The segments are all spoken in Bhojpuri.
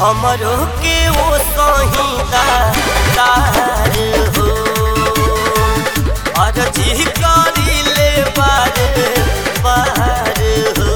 हमरो के ओ सहिता तार हो अर्जी करी ले बार बार हो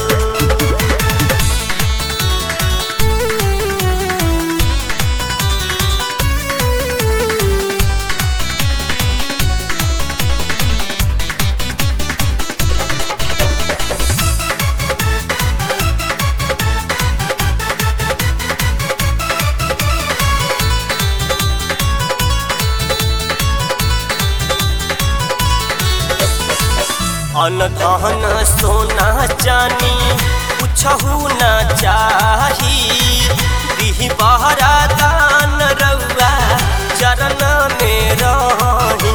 अनधन सोना चानी कुछहु न चाही दिही बहरा दान रउआ चरण में रही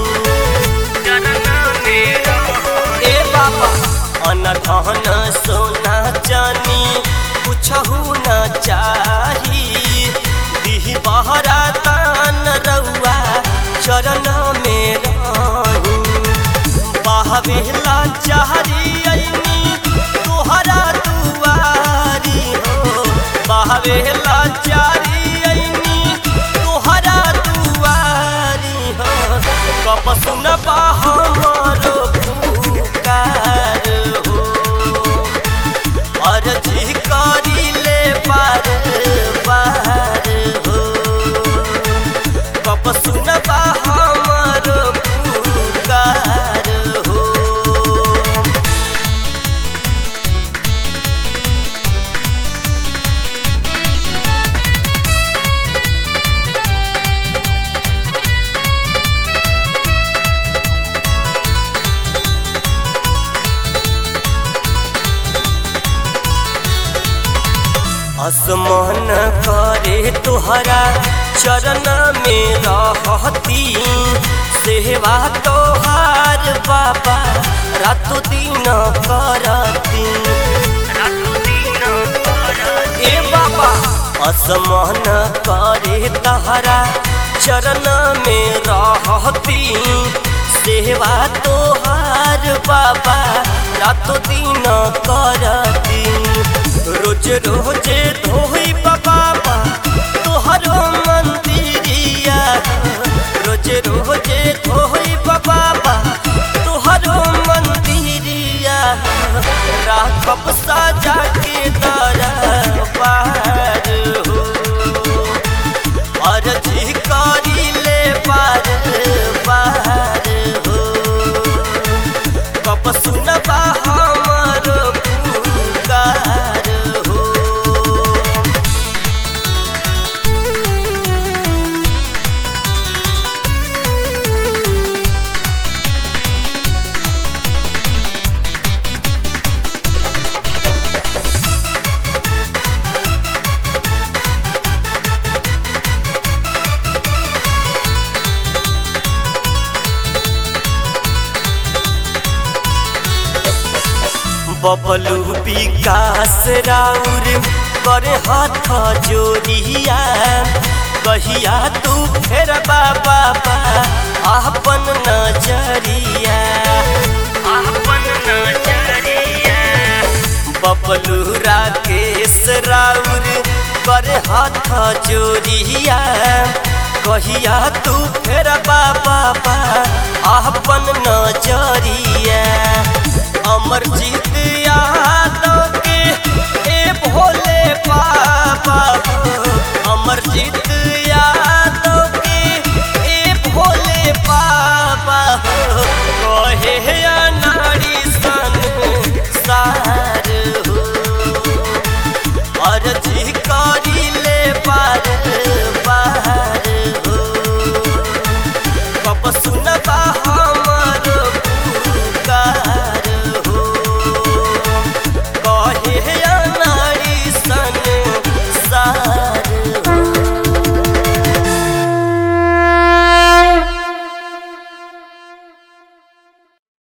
ए बाबा अनधन सोना चानी कुछहु न चाही दिही बहरा दान रउआ चरण में रही बहवेला चाहरी अइनी तोहरा दुआरी हो बहवेला चाहरी अइनी तोहरा दुआरी हो कब सुनबा हमरो पुकार हो अर्जी करी ले पार पार हो कब सुनबा हमरो पुकार हो आसमान करे तुहरा चरण में रहती सेवा तोहार बाबा रातो दिन करती ए बाबा आसमान करे तहरा चरण में रहती सेवा तोहार बाबा रातो दिन करती रोज रोज धोई बाबा तोहरो मंदिरिया रोज रोज धोई बाबा तोहरो मंदिरिया राखब साजा के दरबार हो अर्जी करी ले पार पार हो कब सुनबा हमरो पुकार हो बबलू विकास राउर करे हाथ जोड़िया कहिया तू फेर बाबा अपन नजरिया अपन नजरिया बबलू राकेश राउर करे हाथ जोड़िया कहिया तू फेर बाबा अपन नजरिया अमर जीत